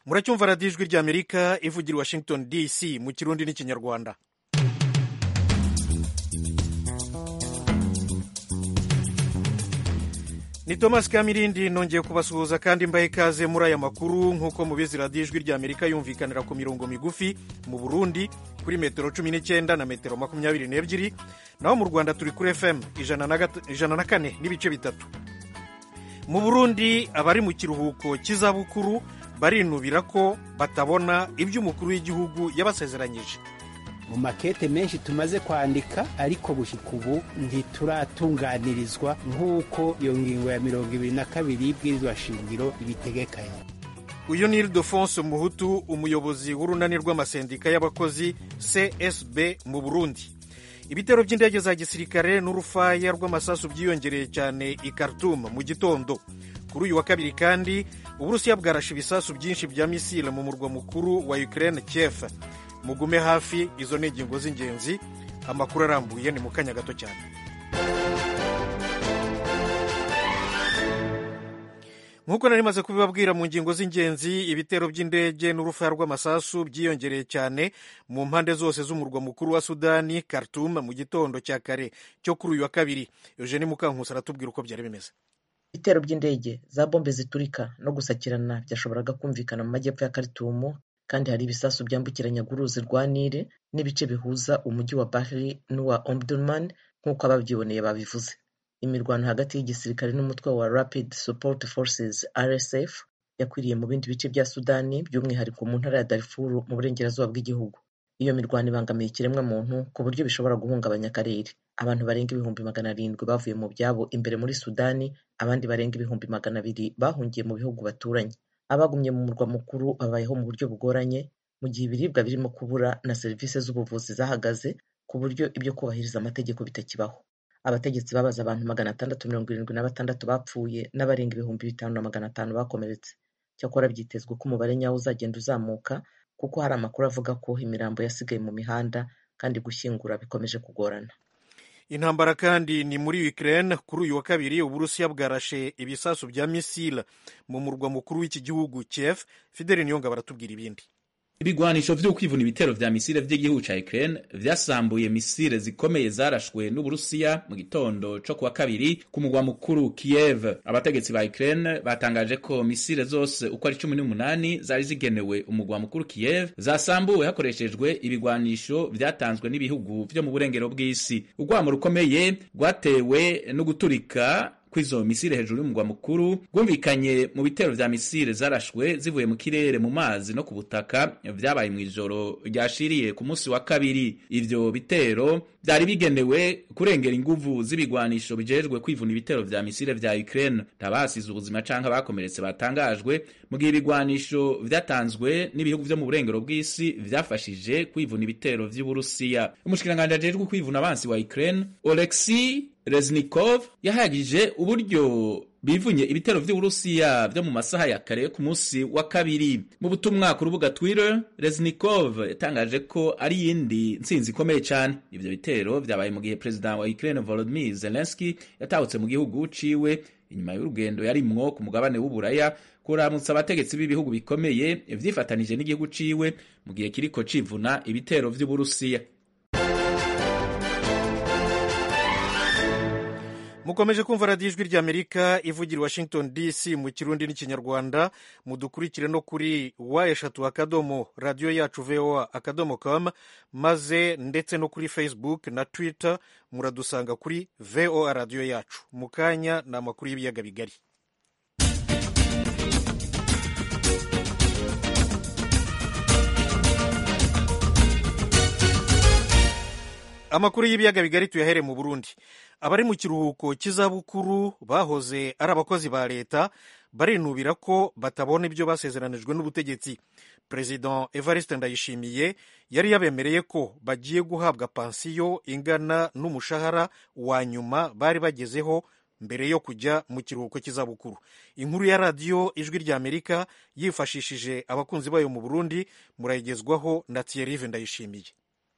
muracyumva radiyo ijwi ry'amerika ivugira i washington dc mu kirundi n'ikinyarwanda ni thomas kamirindi nongeye kubasuhuza kandi mbahe ikaze muri aya makuru nk'uko mubizi radiyo ijwi ry'amerika yumvikanira ku mirongo migufi mu burundi kuri metero cumi n'icyenda na metero makumyabiri n'ebyiri naho mu rwanda turi kuri fm ijana na kane n'ibice bitatu mu burundi abari mu kiruhuko cy'izabukuru barinubira ko batabona ibyo umukuru w'igihugu yabasezeranyije mu makete menshi tumaze kwandika ariko gushyika ubu ntituratunganirizwa nk'uko iyo ngingo ya mirongo ibiri na kabiri y'ibwirizwa shingiro ibitegekanye uyu ni ildefonse muhutu umuyobozi w'urunani rw'amasendika y'abakozi csb mu burundi ibitero by'indege za gisirikare n'urufaya rw'amasasu byiyongereye cyane i Khartoum mu gitondo kuri uyu wa kabiri kandi uburusiya bwarashe ibisasu byinshi bya misile mu murwa mukuru wa Ukraine Kiev mugume hafi izo ni ingingo z'ingenzi amakuru arambuye ni mu kanya gato cyane nk'uko nari maze kubibabwira mu ngingo z'ingenzi ibitero by'indege n'urufaya rw'amasasu byiyongereye cyane mu mpande zose z'umurwa mukuru wa sudani Khartoum mu gitondo cya kare cyo kuri uyu wa kabiri eugene mukankusi aratubwira uko byari bimeze ibitero by'indege za bombe ziturika no gusakirana byashoboraga kumvikana mu majyepfo ya Khartoum kandi hari ibisasu byambukiranya uruzi rwa nile n'ibice bihuza umujyi wa bahri n'uwa omdurman nk'uko ababyiboneye babivuze imirwano hagati y'igisirikare n'umutwe wa rapid support forces rsf yakwiriye mu bindi bice bya sudani by'umwihariko mu ntara ya darfur mu burengerazuba bw'igihugu iyo mirwano ibangamiye ikiremwamuntu ku buryo bishobora guhungabanya akarere abantu barenga ibihumbi magana arindwi bavuye mu byabo imbere muri sudani abandi barenga ibihumbi magana abiri bahungiye mu bihugu baturanye abagumye mu murwa mukuru babayeho mu buryo bugoranye mu gihe ibiribwa birimo kubura na serivisi z'ubuvuzi zahagaze ku buryo ibyo kubahiriza amategeko bitakibaho abategetsi babaza abantu magana atandatu mirongo irindwi na batandatu bapfuye n'abarenga ibihumbi bitanu na magana atanu bakomeretse cyakora byitezwe ko umubare nyawo uzagenda uzamuka kuko hari amakuru avuga ko imirambo yasigaye mu mihanda kandi gushyingura bikomeje kugorana intambara kandi ni muri Ukraine kuri uyu wa kabiri uburusiya bwarashe ibisasu bya misile mu murwa mukuru w'iki gihugu Kiev Fidel Niyonga baratubwira ibindi ibigwanisho vyo kwivuna ibitero vya misile vy'igihugu ca Ukraine vyasambuye misile zikomeye zarashwe n'Uburusiya mu gitondo co kuwa kabiri ku mugwa mukuru Kiev. Abategetsi ba Ukraine batangaje ko misile zose uko ari cumi n'umunani zari zigenewe umugwa mukuru Kiev zasambuwe hakoreshejwe ibigwanisho vyatanzwe n'ibihugu vyo mu burengero bw'isi. Urwamo rukomeye rwatewe no guturika kw'izo misile hejuru y'umugwa mukuru rwumvikanye mu bitero vya misile zarashwe zivuye mu kirere mu mazi no ku butaka vyabaye mw'ijoro ryashiriye ku munsi wa kabiri ivyo bitero vyari bigenewe kurengera inguvu z'ibigwanisho bijejwe kwivuna ibitero vya misile vya Ukraine ntabasize ubuzima canke abakomeretse batangajwe mu gihe ibigwanisho vyatanzwe n'ibihugu vyo mu burengero bw'isi vyafashije kwivuna ibitero vy'Uburusiya umushikiranganji ajejwe kwivuna abansi wa Ukraine Oleksiy Reznikov yahagije uburyo bivunye ibitero vy'Uburusiya vyo mu masaha ya kare ku munsi wa kabiri. Mu butumwa ku rubuga Twitter, Reznikov yatangaje ko ari yindi ntsinzi ikomeye cyane. Ivyo bitero vyabaye mu gihe President wa Ukraine Volodymyr Zelensky yatahutse mu gihugu ciwe inyuma y'urugendo yarimwo ku mugabane w'Uburaya kuramutsa abategetsi b'ibihugu bikomeye vyifatanije n'igihugu ciwe mu gihe kiriko civuna ibitero vy'Uburusiya. mukomeje kumva radiyo ijwi ry'amerika ivugira washington dc mu kirundi n'ikinyarwanda mudukurikire no kuri wa eshatu akadomo radiyo yacu voa akadomo com maze ndetse no kuri facebook na twitter muradusanga kuri voa radiyo yacu mu kanya ni amakuru y'ibiyaga bigari amakuru y'ibiyaga bigari tuyahere mu burundi abari mu kiruhuko cy'izabukuru bahoze ari abakozi ba leta barinubira ko batabona ibyo basezeranijwe n'ubutegetsi perezida evariste ndayishimiye yari yabemereye ko bagiye guhabwa pansiyo ingana n'umushahara wa nyuma bari bagezeho mbere yo kujya mu kiruhuko cy'izabukuru inkuru ya radiyo ijwi ry'amerika yifashishije abakunzi bayo mu burundi murayigezwaho na thierry ndayishimiye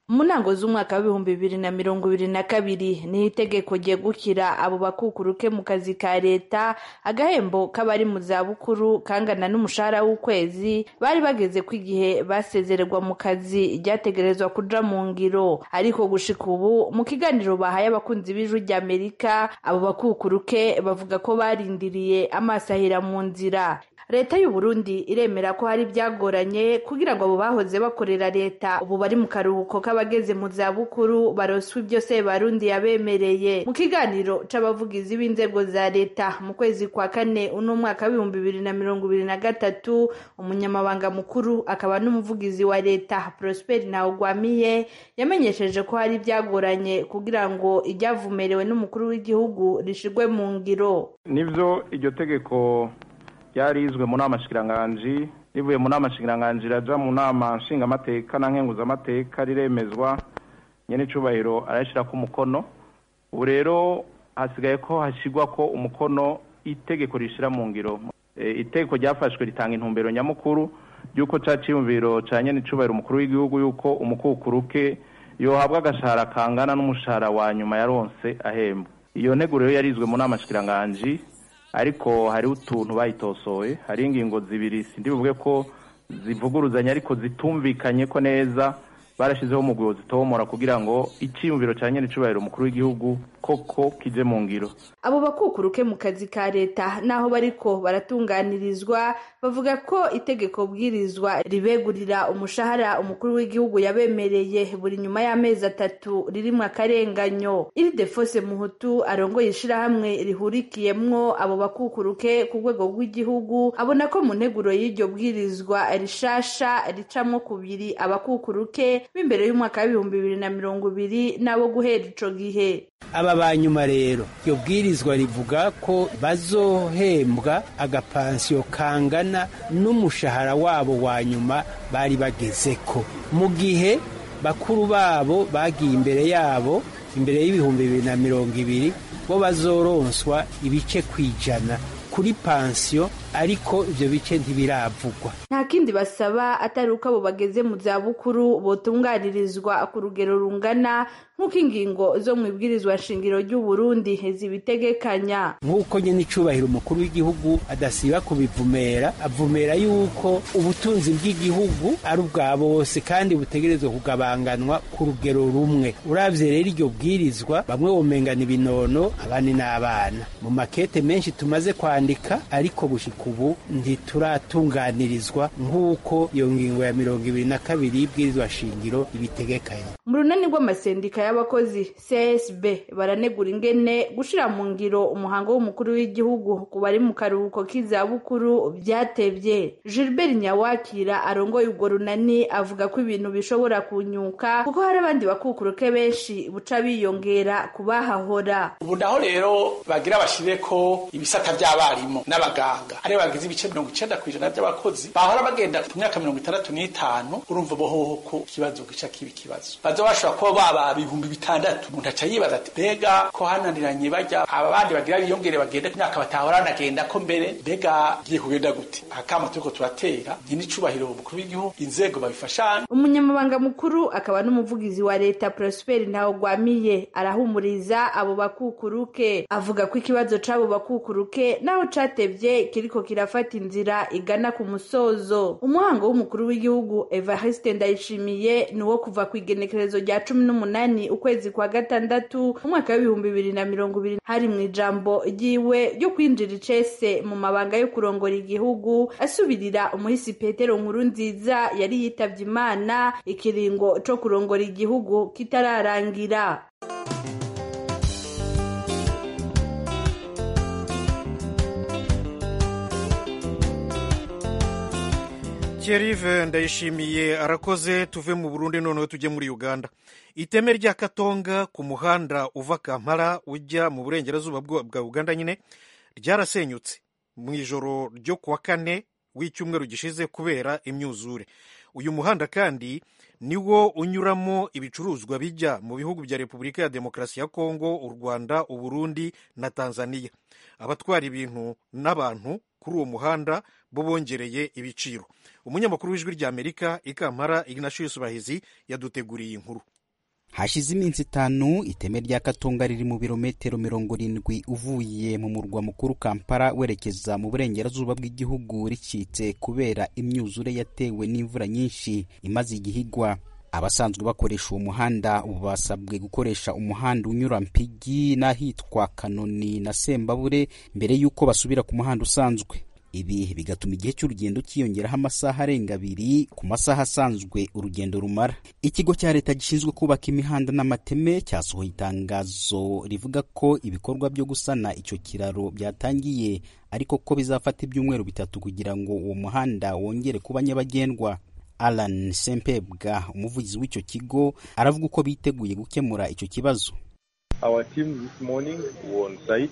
mu ntango z'umwaka w'ibihumbi bibiri na mirongo ibiri na kabiri niho itegeko ryegukira abo bakukuruke mu kazi ka leta agahembo k'abari mu zabukuru kangana n'umushahara w'ukwezi bari bageze ku igihe basezererwa mu kazi ryategerezwa kuja mu ngiro ariko gushika ubu mu kiganiro bahaye abakunzi b'ijwi ry'amerika abo bakukuruke bavuga ko barindiriye amaso ahera mu nzira leta y'u Burundi iremera ko hari byagoranye kugira ngo abo bahoze bakorera leta ubu bari mu karuhuko k'abageze mu zabukuru baroswa ibyo se barundi yabemereye mu kiganiro c'abavugizi b'inzego za leta mu kwezi kwa kane uno mwaka w'ibihumbi bibiri na mirongo ibiri na gatatu umunyamabanga mukuru akaba n'umuvugizi wa leta Prosper Ntawugwamiye yamenyesheje ko hari byagoranye kugira ngo iryavumerewe n'umukuru w'igihugu rishirwe mu ngiro nivyo iryo tegeko ryarizwe mu nama shikiranganji rivuye mu nama shikiranganji raja mu nama nshingamateka na nkenguzamateka riremezwa nyene icubahiro arayishirako umukono ubu rero hasigaye ko hashyirwa ko umukono itegeko rishira mu ngiro e, itegeko ryafashwe ritanga intumbero nyamukuru y'uko ca ciyumviro ca nyene icubahiro umukuru w'igihugu y'uko umukukuruke yohabwa agashahara kangana n'umushahara wa nyuma yaronse ahembwa iyo ntego rero yarizwe mu nama shikiranganji ariko hari utuntu bayitosoye hari ingingo zibiri sindi buvuge ko zivuguruzanya ariko zitumvikanye ko neza barashyizeho umugwi zitomora kugira ngo icyiyumviro cya nyene icubahiro umukuru w'igihugu koko kije mu ngiro abo bakukuruke mu kazi ka leta naho bariko baratunganirizwa bavuga ko itegeko bwirizwa ribegurira umushahara umukuru w'igihugu yabemereye buri nyuma y'amezi atatu ririmwo akarenganyo iri defose muhutu arongoye ishirahamwe rihurikiyemwo abo bakukuruke ku rwego rw'igihugu abona ko mu nteguro y'iryo bwirizwa rishasha ricamwo kubiri abakukuruke b'imbere y'umwaka w'ibihumbi bibiri na mirongo ibiri n'abo guhera ico gihe aba banyuma rero iryo bwirizwa rivuga ko bazohembwa agapansiyo kangana n'umushahara wabo wa nyuma bari bagezeko mu gihe bakuru babo bagiye imbere yabo imbere y'ibihumbi bibiri na mirongo ibiri bo bazoronswa ibice ku ijana kuri pansiyo ariko ibyo bice ntibiravugwa nta kindi basaba atari uko abo bageze mu zabukuru botunganirizwa ku rugero rungana nk'uko ingingo zo mu ibwirizwa shingiro ry'u Burundi zibitegekanya nk'uko nyine icubahiro umukuru w'igihugu adasiba kubivumera avumera yuko ubutunzi bw'igihugu ari ubwa bose kandi butegerezwa kugabanganwa ku rugero rumwe uravye rero iryo bwirizwa bamwe bomengana ibinono abandi n'abana mu makete menshi tumaze kwandika ariko gushika ubu ntituratunganirizwa nk'uko iyo ngingo ya mirongo ibiri na kabiri y'ibwirizwa shingiro ibitegekanye mu runani rw'amasendika y'abakozi csb baranegura ingene gushira mu ngiro umuhango w'umukuru w'igihugu ku bari mu karuhuko k'izabukuru byatevye gilbert nyawakira arongoye urwo runani avuga ko ibintu bishobora kunyuka kuko hari abandi bakukuruke benshi buca biyongera kubahahora ubu naho rero bagira bashire ko ibisata by'abarimu n'abaganga ariyo bagize ibice mirongo icenda ku ijana by'abakozi bahora bagenda ku myaka mirongo itandatu n'itanu urumva bohoho ko ikibazo gica kiba ikibazo baza bashobora kuba baba ibihumbi bitandatu umuntu aca yibaza ati mbega ko hananiranye bajya aba bandi bagira biyongere bagenda ku myaka batahora banagenda ko mbere mbega giye kugenda gute akama turiko turatera nyine icubahiro umukuru w'igihugu inzego babifashanya umunyamabanga mukuru akaba n'umuvugizi wa leta prosper ntawugwamiye arahumuriza abo bakukuruke avuga ko ikibazo c'abo bakukuruke naho catevye kiriko kirafata inzira igana ku musozo umuhango w'umukuru w'igihugu evariste ndayishimiye ni uwo kuva ku igenekerezo rya cumi n'umunani ukwezi kwa gatandatu umwaka w'ibihumbi bibiri na mirongo ibiri hari mu ijambo ryiwe ryo kwinjira icese mu mabanga yo kurongora igihugu asubirira umuhisi petero nkuru nziza yari yitavye imana ikiringo co kurongora igihugu kitararangira Thierry ndayishimiye arakoze tuve mu Burundi noneho tujye muri Uganda iteme rya Katonga ku muhanda uva Kampala ujya mu burengerazuba bwa Uganda nyine ryarasenyutse mu ijoro ryo kuwa kane w'icyumweru gishize kubera imyuzure uyu muhanda kandi niwo unyuramo ibicuruzwa bijya mu bihugu bya Repubulika ya Demokarasi ya Kongo u Rwanda u Burundi na Tanzania abatwara ibintu n'abantu kuri uwo muhanda bo bongereye ibiciro umunyamakuru w'ijwi ry'amerika i kampala ignatius bahizi yaduteguriye inkuru hashize iminsi itanu iteme rya katonga riri mu birometero mirongo irindwi uvuye mu murwa mukuru kampala werekeza mu burengerazuba bw'igihugu ricitse kubera imyuzure yatewe n'imvura nyinshi imaze igihigwa abasanzwe bakoresha uwo muhanda ubu basabwe gukoresha umuhanda unyura mpigi n'ahitwa kanoni na sembabure mbere y'uko basubira ku muhanda usanzwe ibi bigatuma igihe cy'urugendo cyiyongeraho amasaha arenga abiri ku masaha asanzwe urugendo rumara ikigo cya leta gishinzwe kubaka imihanda n'amateme cyasohoye itangazo rivuga ko ibikorwa byo gusana icyo kiraro byatangiye ariko ko bizafata ibyumweru bitatu kugira ngo uwo muhanda wongere kuba nyabagendwa alan sempebwa umuvugizi w'icyo kigo aravuga uko biteguye gukemura icyo kibazo Our team this morning were on site.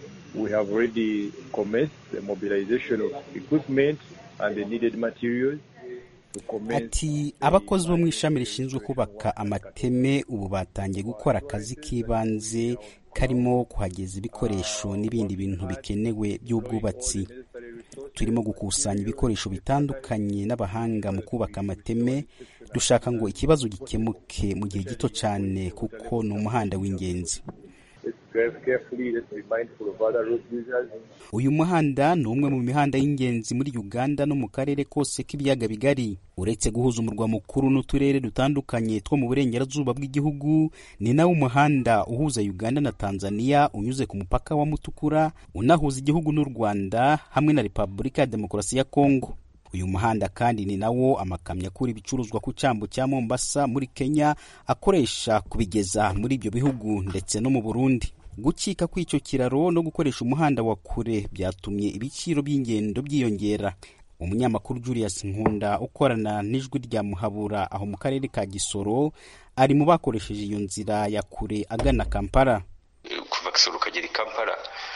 We have already commenced the mobilization of equipment and the needed materials. to commence ati abakozi bo mu ishami rishinzwe kubaka amateme ubu batangiye gukora akazi k'ibanze karimo kuhageza ibikoresho n'ibindi bintu bikenewe by'ubwubatsi turimo gukusanya ibikoresho bitandukanye n'abahanga mu kubaka amateme dushaka ngo ikibazo gikemuke mu gihe gito cyane kuko ni umuhanda w'ingenzi Let's drive carefully. Let's be mindful of other road users. uyu muhanda ni umwe mu mihanda y'ingenzi muri uganda no mu karere kose k'ibiyaga bigari uretse guhuza umurwa mukuru n'uturere dutandukanye two mu burengerazuba bw'igihugu ni nawo umuhanda uhuza uganda na tanzania unyuze ku mupaka wa mutukura unahuza igihugu n'u rwanda hamwe na repubulika ya demokarasi ya kongo uyu muhanda kandi ni nawo amakamyo akura ibicuruzwa ku cyambu cya mombasa muri kenya akoresha kubigeza muri ibyo bihugu ndetse no mu burundi gucika kw'icyo kiraro no gukoresha umuhanda wa kure byatumye ibiciro by'ingendo byiyongera umunyamakuru julius nkunda ukorana n'ijwi rya muhabura aho mu karere ka gisoro ari mu bakoresheje iyo nzira ya kure agana kampala kuva gisoro ukagera i kampala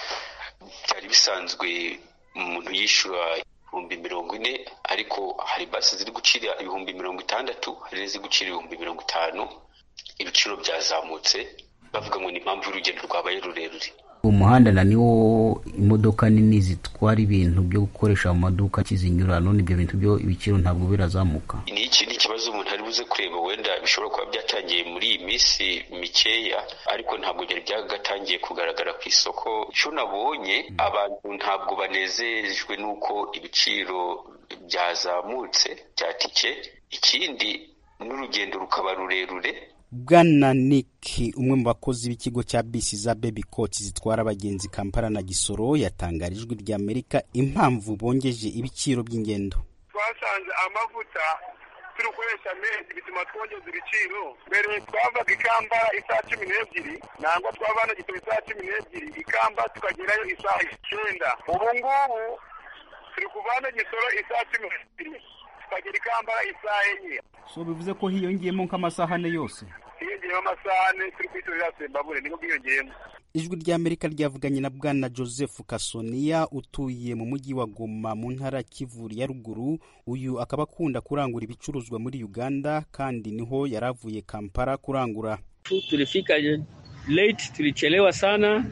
byari bisanzwe umuntu yishyura ibihumbi mirongo ine ariko hari basi ziri gucira ibihumbi mirongo itandatu hari n'iziri gucira ibihumbi mirongo itanu ibiciro byazamutse bavuga ngo ni impamvu y'urugendo rwabaye rurerure umuhanda na niwo imodoka nini zitwara ibintu byo gukoresha mu maduka kizinyura none ibyo bintu byo ibiciro ntabwo birazamuka ni iki ni ikibazo umuntu ari buze kureba wenda bishobora kuba byatangiye muri iyi minsi mikeya ariko ntabwo byari byagatangiye kugaragara ku isoko icyo nabonye abantu ntabwo banezejwe n'uko ibiciro byazamutse bya tike ikindi n'urugendo rukaba rurerure bwana nick umwe mu bakozi b'ikigo cya bisi za baby coach zitwara abagenzi kampala na gisoro yatangarije ijwi rya amerika impamvu bongeje ibiciro by'ingendo twasanze amavuta turi gukoresha menshi bituma twongeza ibiciro mbere twavaga ikamba isaha cumi n'ebyiri nangwa twava hano gitoro isaha cumi n'ebyiri ikamba tukagerayo isaha icyenda ubu ngubu turi kuva hano gisoro isaha cumi n'ebyiri tukagera ikambara isaha enye so bivuze ko hiyongeyemo nk'amasaha ane yose hiyongeyeho amasaha ane turi kwitorera sembabure niko bwiyongeyemo ijwi rya amerika ryavuganye na bwana joseph kasoniya utuye mu mujyi wa goma mu ntara ya kivu ya ruguru uyu akaba akunda kurangura ibicuruzwa muri uganda kandi niho yari avuye kampala kurangura tulifika late tulichelewa sana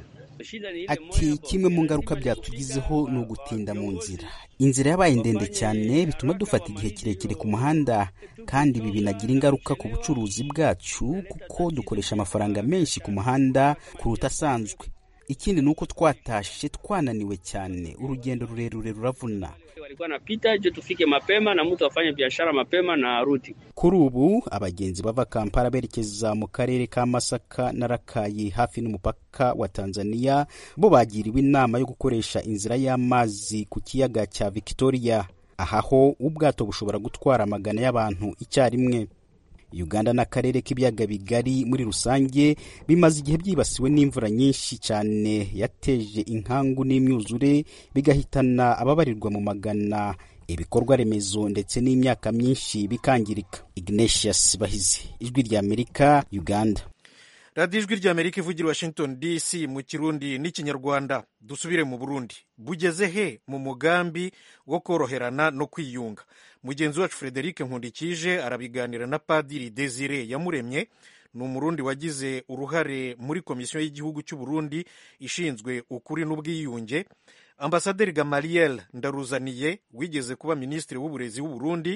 ati kimwe mu ngaruka byatugizeho ni ugutinda mu nzira inzira yabaye ndende cyane bituma dufata igihe kirekire ku muhanda kandi ibi binagira ingaruka ku bucuruzi bwacu kuko dukoresha amafaranga menshi ku muhanda kuruta asanzwe ikindi ni uko twatashe twananiwe cyane urugendo rurerure ruravuna walikuwa napita je tufike mapema na mtu afanye biashara mapema na arudi kuri ubu abagenzi bava kampala berekeza mu karere ka masaka na rakayi hafi n'umupaka wa tanzania bo bagiriwe inama yo gukoresha inzira y'amazi ku kiyaga cya victoria ahaho ubwato bushobora gutwara amagana y'abantu icyarimwe uganda n'akarere k'ibiyaga bigari muri rusange bimaze igihe byibasiwe n'imvura nyinshi cyane yateje inkangu n'imyuzure bigahitana ababarirwa mu magana ibikorwa remezo ndetse n'imyaka myinshi bikangirika ignatius bahizi ijwi rya amerika uganda radiyo ijwi rya amerika ivugira washington dc mu kirundi n'ikinyarwanda dusubire mu burundi bugeze he mu mugambi wo koroherana no kwiyunga mugenzi wacu frederic nkundikije arabiganira na padiri desire yamuremye ni umurundi wagize uruhare muri komisiyo y'igihugu cy'u Burundi ishinzwe ukuri n'ubwiyunge ambasaderi gamaliel ndaruzaniye wigeze kuba minisitiri w'uburezi w'u Burundi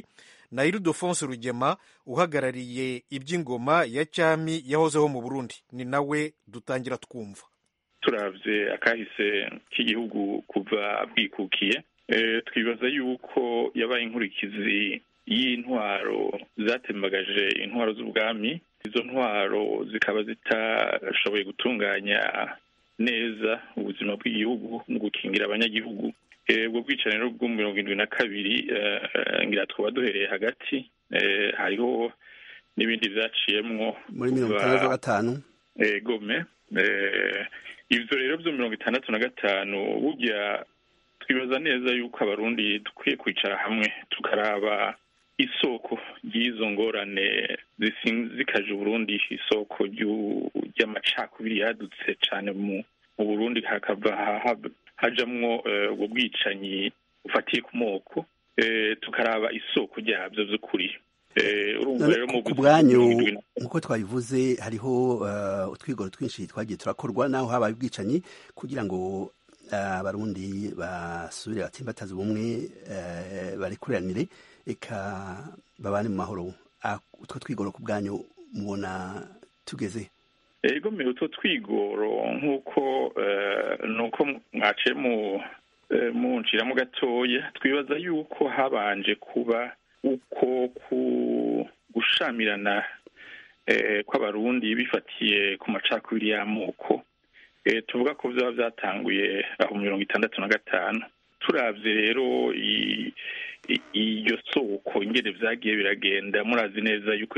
na iridofonse rugema uhagarariye iby'ingoma ya cyami yahozeho mu burundi ni nawe dutangira twumva turavye akahise k'igihugu kuva bwikukiye twibaza yuko yabaye inkurikizi y'intwaro zatembagaje intwaro z'ubwami izo ntwaro zikaba zitashoboye gutunganya neza ubuzima bw'igihugu mu gukingira abanyagihugu ubwo bwicanyi rero bwo mirongo irindwi na kabiri ngira twaba duhereye hagati hariho n'ibindi byaciyemwo muri mirongo itandatu na gatanu gome ibyo rero byo mirongo itandatu na gatanu burya twibaza neza yuko abarundi dukwiye kwicara hamwe tukaraba isoko ry'izo ngorane zikaje uburundi isoko ry'amacakubiri yadutse cyane mu burundi hakava hajamwo ubwo bwicanyi bufatiye ku moko tukaraba isoko ryabyo by'ukuri ku bwanyu nk'uko twabivuze hariho utwigoro twinshi twagiye turakorwa naho habaye ubwicanyi kugira ngo abarundi basubire batsimbataze ubumwe barekuranire reka babane mu mahoro utwo twigoro ku bwanyu mubona tugeze ego mbere utwo twigoro nk'uko nuko mwaciye mu nciramo gatoya twibaza yuko habanje kuba uko gushamirana kw'abarundi bifatiye ku macakubiri y'amoko tuvuga ko byaba byatanguye aho mirongo itandatu na gatanu turabye rero iyo soko ingene byagiye biragenda murazi neza yuko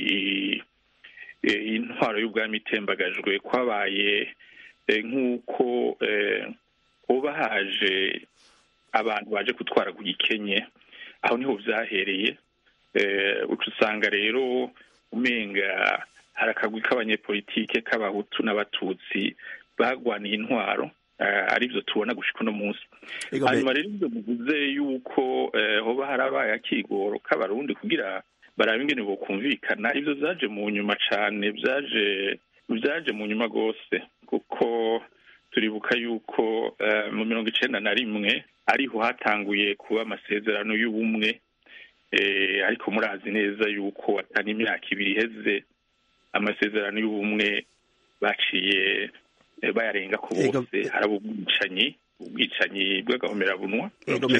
intwaro y'ubwami itembagajwe kwabaye nk'uko hoba haje abantu baje gutwara ku gikenye aho niho byahereye uca usanga rero umenga hari akagwi k'abanyepolitike k'abahutu n'abatutsi bagwaniye intwaro aribyo tubona gushika uno munsi hanyuma rero ibyo bivuze yuko hoba harabaye akigoro k'abarundi kugira barabe ingene bokumvikana ibyo byaje mu nyuma cane byaje byaje mu nyuma rwose kuko turibuka yuko mu mirongo icenda na rimwe ariho hatanguye kuba amasezerano y'ubumwe ariko murazi neza yuko atari imyaka ibiri iheze amasezerano y'ubumwe baciye bayarenga ku bose haraba ubwicanyi ubwicanyi bw'agahomerabunwa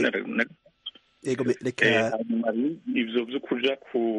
ivyo vyo kuja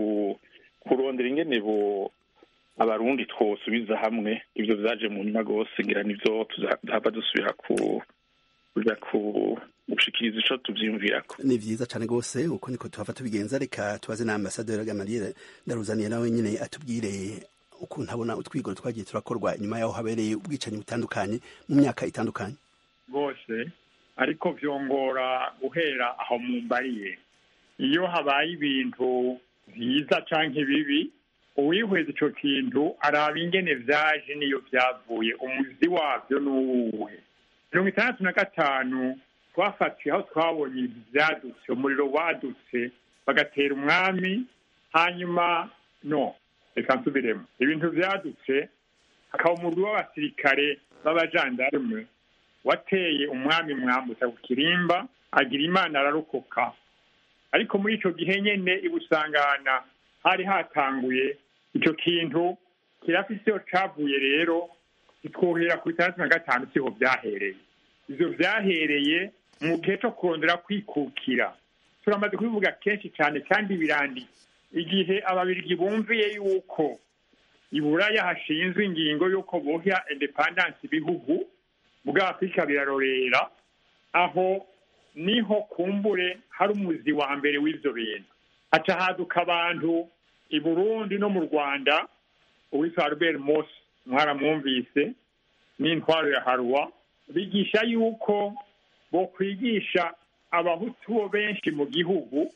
kurondera ingene bo abarundi twosubiza hamwe ivyo vyaje mu nyuma rwose ngira nivyo tuzahava dusubira ku kuja ku gushikiriza ico tuvyiyumvirako ni vyiza cane rwose uko niko tuhava tubigenza reka tubaze na ambasaderi gamaliel ndaruzaniye nawe nyene atubwire ukuntu abona utwigoro twagiye turakorwa inyuma yaho habereye ubwicanyi butandukanye mu myaka itandukanye rwose ariko vyongora guhera aho mumbariye iyo habaye ibintu vyiza canke bibi uwihweza ico kintu araba ingene vyaje niyo vyavuye umuzi wavyo n'uwuhe mirongo itandatu na gatanu twafatiye aho twabonye ivyadutse umuriro wadutse bagatera umwami hanyuma no reka nsubiremo ibintu vyadutse hakaba umurwi w'abasirikare b'abajandarume wateye umwami mwambutsa ku kirimba agira imana ararokoka ariko muri ico gihe nyene ibusangana hari hatanguye ico kintu kirafise iyo cavuye rero kitwohera ku itandatu na gatanu siho vyahereye ivyo vyahereye mu gihe co kurondera kwikukira turamaze kubivuga kenshi cane kandi biranditse igihe ababirigi bumviye yuko iburaya hashinzwe ingingo y'uko bohya independence ibihugu bwa afurika birarorera aho niho kumbure hari umuzi wa mbere w'ivyo bintu haca haduka abantu i burundi no mu rwanda uwitwa albert mos mwaramwumvise n'intwaro ya harwa bigisha yuko bokwigisha abahutu bo benshi mu gihugu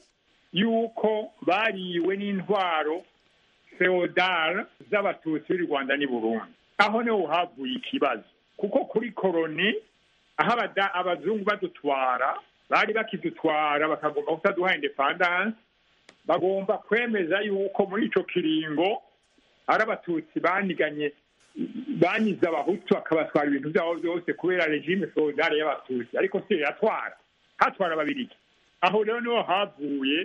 yuko bariwe n'intwaro feodal z'abatutsi b'i rwanda n'i burundi aho niho havuye ikibazo kuko kuri koroni aho abazungu badutwara bari bakidutwara bakagomba kutaduha independance bagomba kwemeza yuko muri ico kiringo ari abatutsi baniganye banyize abahutu akabatwara ibintu byabo byose kubera regime feodale y'abatutsi ariko si yatwara hatwara ababirigi aho rero niho havuye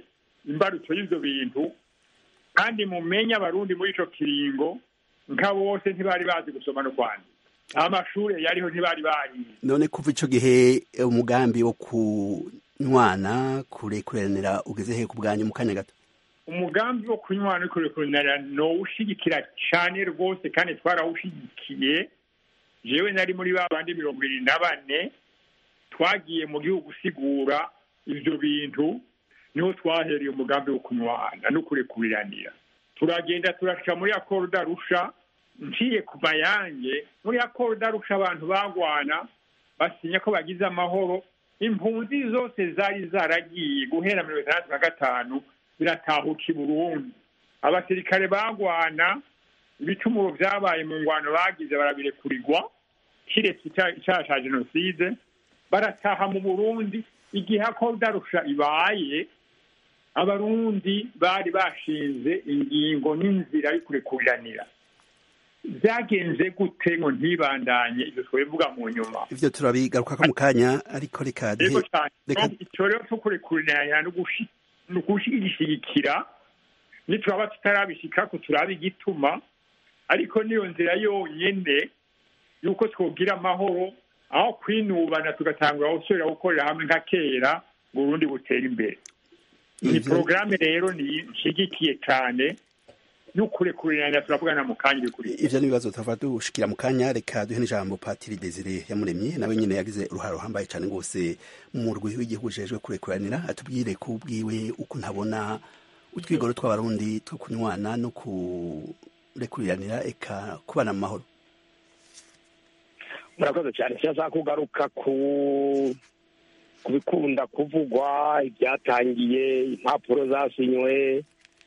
imbarutso y'ivyo bintu kandi mumenye abarundi muri ico kiringo nka bose ntibari bazi gusoma no kwandika amashure yariho ntibari bayize none kuva ico gihe umugambi wo kunywana kurekuranira ugeze he ku bwanyu mu kanya gato umugambi wo kunywana no kurekuranira nowushigikira cane rwose kandi twarawushigikiye jewe nari muri ba bandi mirongo ibiri na bane twagiye mu gihugu usigura ivyo bintu niho twahereye umugambi wo kunywana no kurekuriranira turagenda turashika muri akoro darusha nciye ku mayange muri akoro darusha abantu bagwana basinya ko bagize amahoro impunzi zose zari zaragiye guhera mirongo itandatu na gatanu biratahuka i burundi abasirikare bagwana ibicumuro vyabaye mu ngwano bagize barabirekurirwa kiretse icaha ca jenoside barataha mu burundi igihe akoro darusha ibaye abarundi bari bashinze ingingo n'inzira yo kurekuriranira byagenze gute ngo ntibandanye ibyo twabivuga mu nyuma ivyo turabigarukako mu kanya ariko reka rero cyane icyo rero cyo kurekuriranira no gushigikira nituraba tutarabishikako turaba igituma ariko niyo nzira yonyene yuko twogira amahoro aho kwinubana tugatangura gusubira gukorera hamwe nka kera ngo urundi butere imbere ni porogaramu rero nishigikiye cyane n'ukurekurirana turavugana mu kanya bikurikira ivyo n'ibibazo turava dushikira mu kanya reka duhe n'ijambo patiri desire yamuremye nawe nyene yagize uruhare ruhambaye cane rwose mu murwi w'igihugu ujejwe kurekuranira atubwire ku bwiwe uko ntabona utwigoro tw'abarundi two kunywana no kurekuriranira eka kubana mu mahoro murakoze cyane kirashaka kugaruka ku ku bikunda kuvugwa ibyatangiye impapuro zasinywe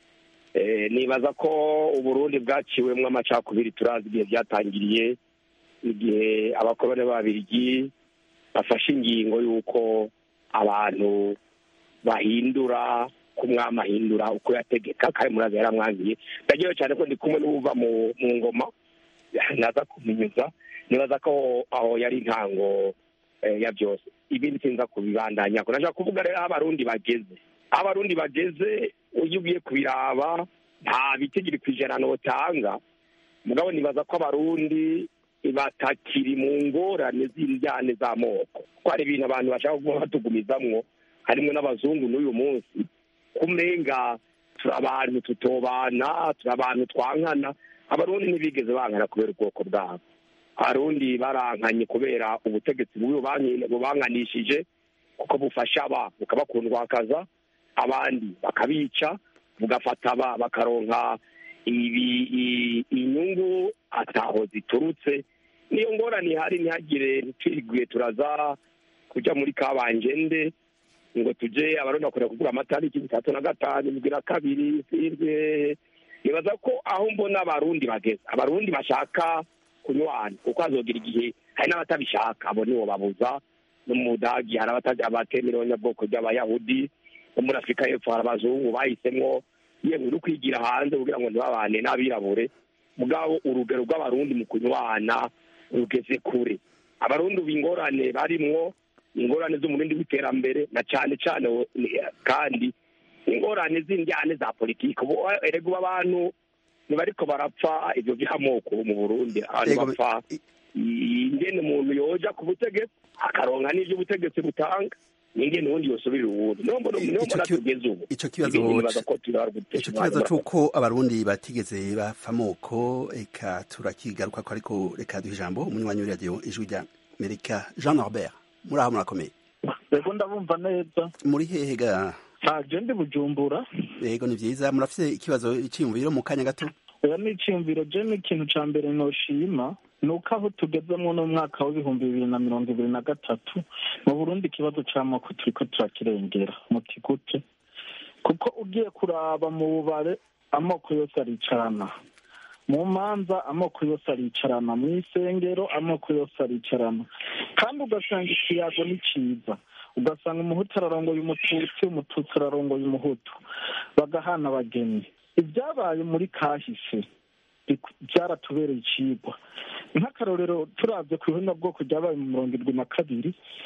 nibaza ko uburundi bwaciwemo amacakubiri turazi igihe byatangiriye igihe abakoroni b'ababirigi bafashe ingingo y'uko abantu bahindura ko umwami ahindura uko yategeka kandi murazi yaramwangiye ndagewe cyane ko ndi kumwe n'uwuva mu ngoma naza kuminyuza nibaza ko aho yari intango ya byose ibindi sinza kubibandanya ko nashaka kuvuga rero aho abarundi bageze aho abarundi bageze iyo ugiye kubiraba nta bitigiri ku ijana notanga mugabo nibaza ko abarundi batakiri mu ngorane z'indyane z'amoko ko hari ibintu abantu bashaka kuba batugumizamwo harimo n'abazungu n'uyu munsi kumenga turi abantu tutobana turi abantu twankana abarundi ntibigeze bankana kubera ubwoko bwabo abarundi barankanye kubera ubutegetsi bubanganishije kuko bufasha aba bukabakundwakaza abandi bakabica bugafata aba bakaronka inyungu ataho ziturutse niyo ngorane ihari ntihagire ntitwiriguye turaza kujya muri kabanjende ngo tujye abarundi bakunda kugura amatariki bitatu na gatanu indwi na kabiri sirwe nibaza ko aho mbona abarundi bageze abarundi bashaka kunywana kuko hazogira igihe hari n'abatabishaka abo nibo babuza no mu budagi hari abatemerewe nyabwoko by'abayahudi no muri afurika y'epfo hari abazungu bahisemo yewe uri kwigira hanze kugira ngo ntibabane n'abirabure mugabo urugero rw'abarundi mu kunywana rugeze kure abarundi ubu ingorane barimwo ingorane z'umurindi w'iterambere na cyane cyane kandi ingorane z'indyane za politiki erega ubu abantu ntibariko barapfa ibyo by'amoko mu burundi abantu bapfa ingene umuntu yoja ku butegetsi akaronka n'ivyo ubutegetsi butanga ningene ubundi yosubirira uwundi niyo mbona tugeze ubu ico kibazo ico kibazo c'uko abarundi batigeze bapfa amoko eka turakigaruka ko ariko reka duha ijambo umunywanyi w'iradiyo ijwi rya amerika jean norbert muri aho murakomeye yego ndabumva neza muri hehe ga ntaje ndi bujumbura yego ni vyiza murafise ikibazo iciyumviro mu kanya gato oya ni iciyumviro je ni ikintu ca mbere noshima ni uko aho tugezemwo n'umwaka w'ibihumbi bibiri na mirongo ibiri na gatatu mu burundi ikibazo c'amoko turiko turakirengera muti gute kuko ugiye kuraba mu bubare amoko yose aricarana mu manza amoko yose aricarana mu isengero amoko yose aricarana kandi ugasanga ikiyago ni ciza ugasanga umuhutu ararongoye umututsi umututsi ararongoye umuhutu bagahana abageni ibyabaye muri kahise byaratubereye icigwa nk'akarorero turabye ku bwoko ryabaye mu mirongo irindwi na kabiri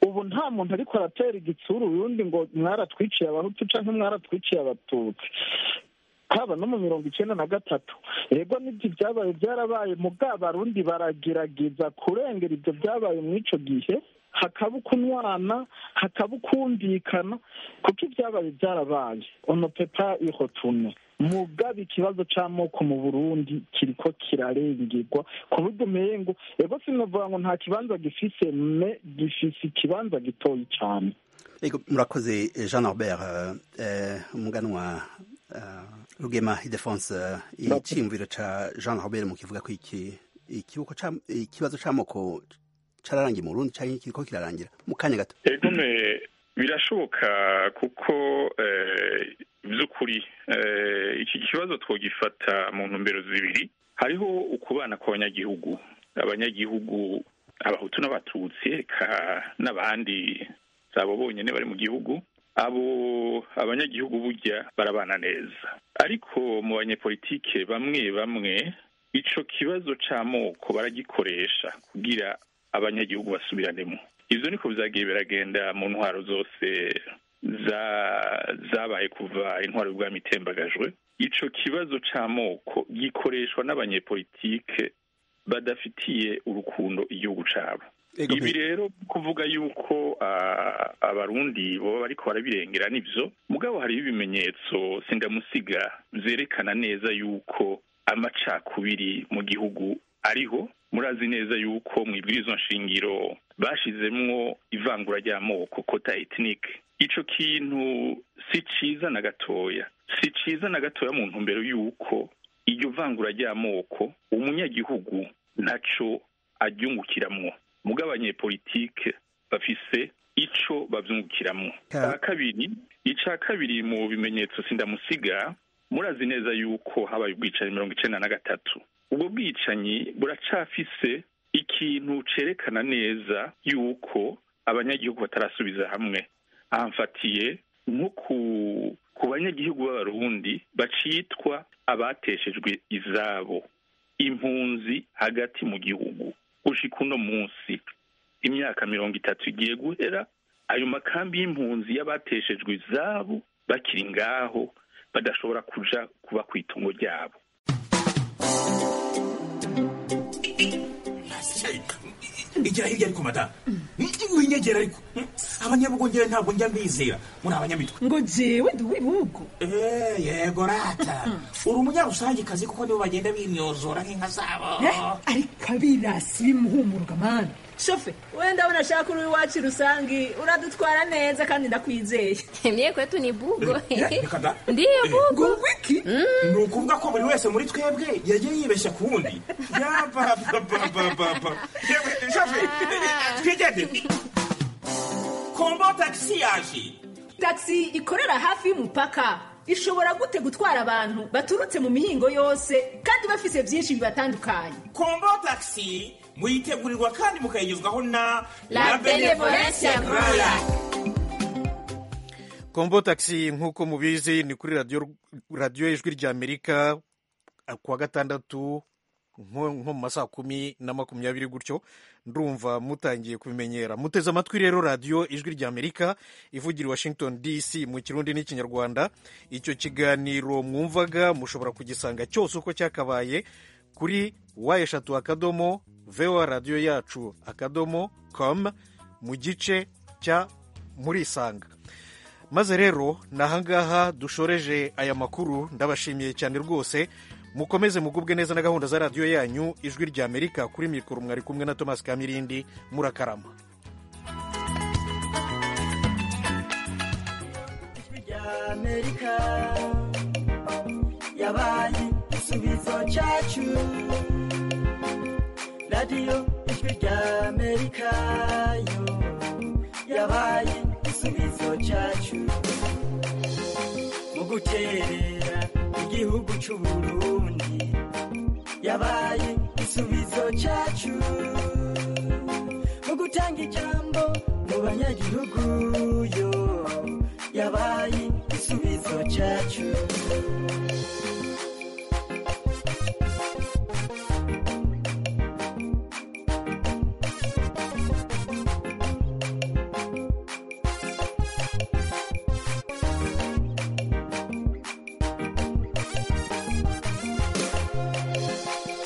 ubu nta muntu ariko aratera igitsuru urundi ngo mwaratwiciye abahutu cyangwa mwaratwiciye abatutsi haba no mu mirongo icyenda na gatatu yego n'ibyo byabaye byarabaye mu bw'abarundi baragerageza kurengera ibyo byabaye muri icyo gihe hakaba ukunwana hakaba ukumvikana kuko ibyabaye byarabaye ono pepa ihotume mugaba ikibazo c'amoko mu burundi kiriko kirarengerwa ku buryo umengo ego sinovuga ngo nta kibanza gifise me gifise ikibanza gitoyi cane ego murakoze jean norbert umuganwa rugema idefonse iciyumviro ca jean norbert mu kivuga ko iki ikibazo c'amoko cararangiye mu burundi canke kiriko kirarangira mu kanya gato egome birashoboka kuko by'ukuri iki kibazo twogifata mu ntumbero zibiri hariho ukubana kw'abanyagihugu abanyagihugu abahutu n'abatutsi eka n'abandi zabo bonyine bari mu gihugu abo abanyagihugu burya barabana neza ariko mu banyepolitike bamwe bamwe ico kibazo c'amoko baragikoresha kugira abanyagihugu basubiranemo ivyo niko vyagiye biragenda mu ntwaro zose zabaye kuva intwaro y'ubwami itembagajwe ico kibazo c'amoko gikoreshwa n'abanyepolitike badafitiye urukundo igihugu cabo ibi rero kuvuga yuko abarundi baba bariko barabirengera nivyo mugabo hariho ibimenyetso sindamusiga vyerekana neza yuko amacakubiri mu gihugu ariho murazi neza yuko mu ibwirizwa nshingiro bashizemwo ivangura ry'amoko kota etnike ico kintu si ciza na gatoya si ciza na gatoya mu ntumbero yuko iryo vangura ry'amoko umunyagihugu ntaco aryungukiramwo mugabo abanyepolitike bafise ico bavyungukiramwo ca kabiri ica kabiri mu bimenyetso sindamusiga murazi neza yuko habaye ubwicanyi mirongo icenda na gatatu ubwo bwicanyi buracafise ikintu cerekana neza yuko abanyagihugu batarasubiza hamwe ahamfatiye nko ku ku banyagihugu b'abarundi bacitwa abateshejwe izabo impunzi hagati mu gihugu gushika uno munsi imyaka mirongo itatu igiye guhera ayo makambi y'impunzi y'abateshejwe izabo bakiri ngaho badashobora kuja kuba ku itungo ryabo igira hirya ariko madamu winyegera ariko abanyabugongera ntabwo njya mbizera muri abanyamitwe ngo jewe ndi uw'ibihugu yego rata uri umunyarusangikazi kuko nibo bagenda bimyozora nk'inka zabo ariko abirasi bimuhumuruka mani shofe wenda ndabona ashaka uri iwacu rusangi uradutwara neza kandi ndakwizeye mye kwetu ni bugo ndiyo bugo wiki ni ukuvuga ko buri wese muri twebwe yagiye yibeshya ku wundi yabababababa shofe twigende kombo tagisi yaje tagisi ikorera hafi y'umupaka ishobora gute gutwara abantu baturutse mu mihingo yose kandi bafise byinshi bibatandukanye kombo tagisi muyitegurirwa kandi mukayigezwaho na la benevolencia roya kombo taxi nk'uko mubizi ni kuri radiyo radiyo ijwi ry'amerika kuwa gatandatu nko mu masaha kumi na makumyabiri gutyo ndumva mutangiye kubimenyera muteze amatwi rero radiyo ijwi ry'amerika ivugira i washington dc mu kirundi n'ikinyarwanda icyo kiganiro mwumvaga mushobora kugisanga cyose uko cyakabaye kuri wa eshatu akadomo voa radiyo yacu akadomo com mu gice cya murisanga maze rero ni ahangaha dushoreje aya makuru ndabashimiye cyane rwose mukomeze mugubwe neza na gahunda za radiyo yanyu ijwi rya amerika kuri mikoro mwari kumwe na thomas kamirindi murakarama amerika yabaye igisubizo cyacu radiyo ijwi rya amerika yo yabaye igisubizo cyacu mu guterera igihugu cy'u burundi yabaye igisubizo cyacu